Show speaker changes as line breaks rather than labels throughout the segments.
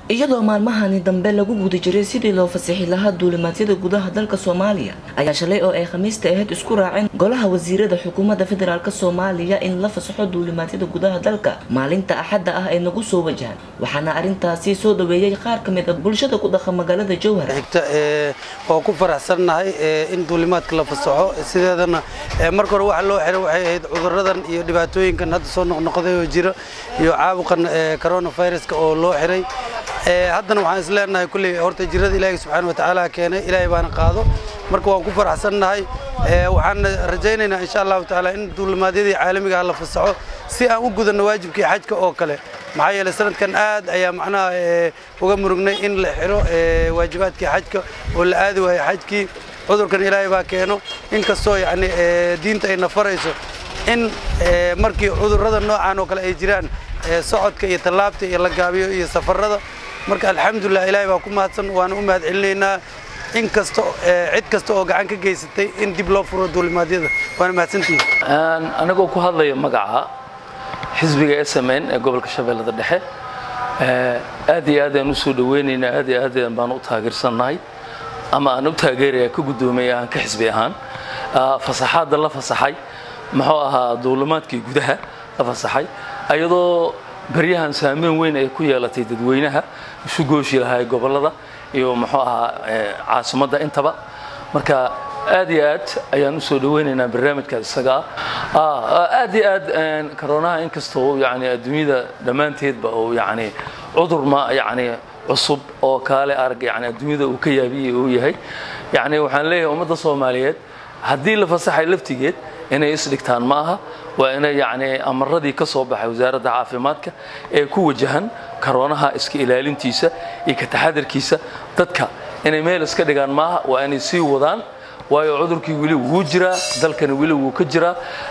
iyadoo maalmahani dambe lagu guda jiray sidii loo fasixi lahaa duulimaadyada gudaha dalka soomaaliya ayaa shalay oo ay khamiista ahayd isku raaceen golaha wasiirada xukuumadda federaalk soomaaliya in la fasaxo duulimaadyada gudaha dalka maalinta axadda ah ay nagu soo wajahaan waxaana arrintaasi soo dhaweeyey qaar ka mid a bulshada ku dhaqan magaalada jowhar
xigta oo ku faraxsannahay in duulimaadka la fasaxo sideedana marka hore waxa loo xiray waxay ahayd cuduradan iyo dhibaatooyinkan hadda soo noqnoqday oo jira iyo caabuqan coronaviruska oo loo xiray haddana waxaan is leenahay kulley horta jirada ilaahay subxaana watacaala keenay ilaahay baana qaado marka waan ku faraxsannahay waxaan rajaynaynaa insha allahu tacaala in duulimaadyadii caalamiga ah la fasaxo si aan u gudanno waajibkii xajka oo kale maxaa yeelay sanadkan aad ayaa macnaha uga murugnay in la xiro waajibaadkii xajka oo la aadi waayo xajkii cudurkan ilaahay baa keeno inkastoo yacni diinta ay nafarayso in markii cudurrada noocan oo kale ay jiraan socodka iyo tallaabta iyo la gaabiyo iyo safarrada marka alxamdulilah ilaahay baa ku mahadsan waana u mahad celinaynaa in kasta cid kasta oo gacan ka geysatay in dib loo furo duulimaadyada waana mahadsantihin
anigoo ku hadlaya magaca xisbiga s m n ee gobolka shabeellada dhexe aad iyo aad aan usoo dhaweynaynaa aad iyo aad baan u taageersannahay ama aan u taageeraya ka guddoomay aan ka xisbi ahaan fasaxaadda la fasaxay muxuu ahaa duulimaadkii gudaha la fasaxay ayadoo baryahan saameyn weyn ay ku yeelatay dadweynaha isu gooshi lahaa gobollada iyo muxuu ahaa caasimadda intaba marka aad iyo aad ayaan usoo dhaweynaynaa barnaamijkaas isaga ah aad iyo aad karonaha inkastoo yani adduunyada dhammaanteedba oo yani cudur ma yani cusub oo kaale arag yani adduunyada uu ka yaabiyey uu yahay yani waxaan leeyahay ummadda soomaaliyeed haddii la fasaxay laftigeed inay isdhigtaan ma aha waa inay yani amaradii ka soo baxay wasaaradda caafimaadka ee ku wajahan karoonaha iska ilaalintiisa iyo ka taxadarkiisa dadka inay meel iska dhigaan maaha waa inay sii wadaan waayo cudurkii weli wuu jiraa dalkani weli wuu ka jiraa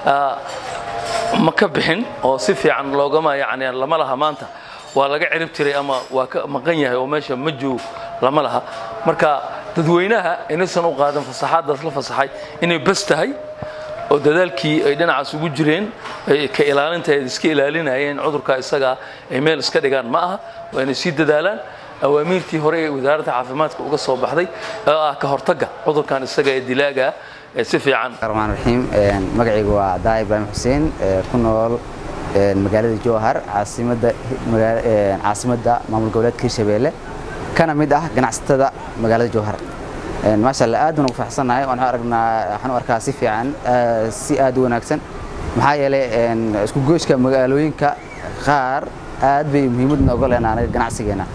ma ka bixin oo si fiican loogama yani lama laha maanta waa laga cirib tiray ama waa ka maqan yahay oo meesha ma joog lama laha marka dadweynaha inaysan u qaadan fasaxaaddaas la fasaxay inay bas tahay oo dadaalkii ay dhinacaas ugu jireen ka ilaalinta ay iska ilaalinayeen cudurka isagaa ay meel iska dhigaan ma aha waa inay sii dadaalaan awaamiirtii hore ee wasaaradda caafimaadka uga soo baxday oo ah ka hortagga cudurkan isaga ee dilaaga ee si fiican
raxmaan raxiim magacaygu waa daa ibraahim xuseen ku nool magaalada jowhar caasimadda caasimadda maamul goboleedka hirshabeelle kana mid ah ganacsatada magaalada jowhar maasha allah aad baan ugu faraxsannahay waxaan aragnaa waxaan u arkaa si fiican si aad u wanaagsan maxaa yeelay isku gooshka magaalooyinka qaar aad bay muhiimad nooga leenaa anaga ganacsigeena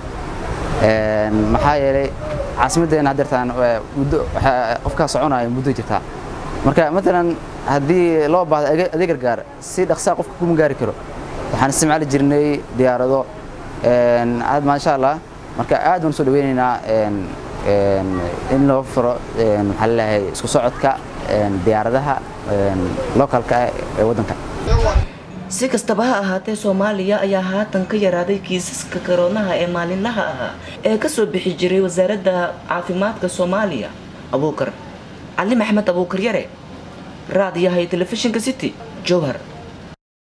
maxaa yeelay caasimaddeena haddeertaan muddo qofkaa soconaya muddo jirtaa marka matalan haddii loo baahdo adeeg gargaar si dhaqsaa qofka kuma gaari karo waxaan isticmaali jirnay diyaarado maasha allah marka aad baan usoo dhaweynaynaa in loo furo maxaa laleeyahay isku socodka diyaaradaha localka ah ee waddanka
si kastaba ha ahaatee soomaaliya ayaa haatan ka yaraaday kiisaska karoonaha ee maalinlaha ahaa ee ka soo bixi jiray wasaaradda caafimaadka soomaaliya abuukar cali maxmed abuukar yare raadiyaha iyo telefishinka city jowhar